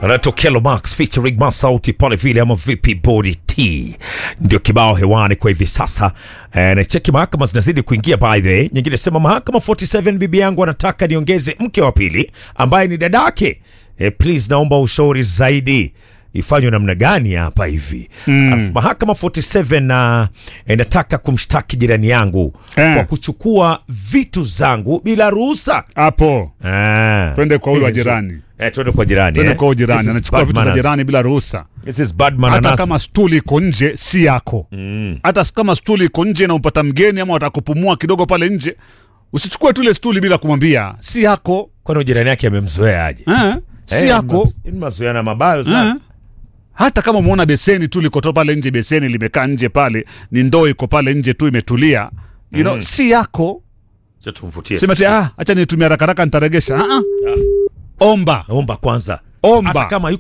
anatokea Lomax featuring Masauti pale vile ama vipi body T ndio kibao hewani kwa hivi sasa. E, na cheki mahakama zinazidi kuingia by the way. Nyingine sema mahakama 47 bibi yangu anataka niongeze mke wa pili ambaye ni dadake. E, please naomba ushauri zaidi ifanywe namna gani hapa hivi mm. mahakama 47 na inataka kumshtaki jirani yangu Eh. kwa kuchukua vitu zangu bila ruhusa hapo Ah. Twende kwa huyu wa Hili zo- jirani. Eh, twende kwa jirani. twende eh. kwa huyu jirani This is anachukua bad vitu vya manners. jirani bila ruhusa This is bad hata manners. kama stuli iko nje si yako hata kama stuli iko nje na umpata mgeni ama watakupumua kidogo pale nje usichukue tu ile stuli bila kumwambia si yako Kwani jirani yake amemzoea aje? eh? si Eh, yako mas- ni mazoeana mabayo eh? sana. hata kama umeona beseni tu likotoa pale nje beseni limekaa nje pale ni ndoo iko pale nje tu imetulia you know, si yako Acha tumvutie. sema ti ah, acha nitumia rakaraka nitaregesha ah, ah. omba Omba kwanza. Omba. Hata kama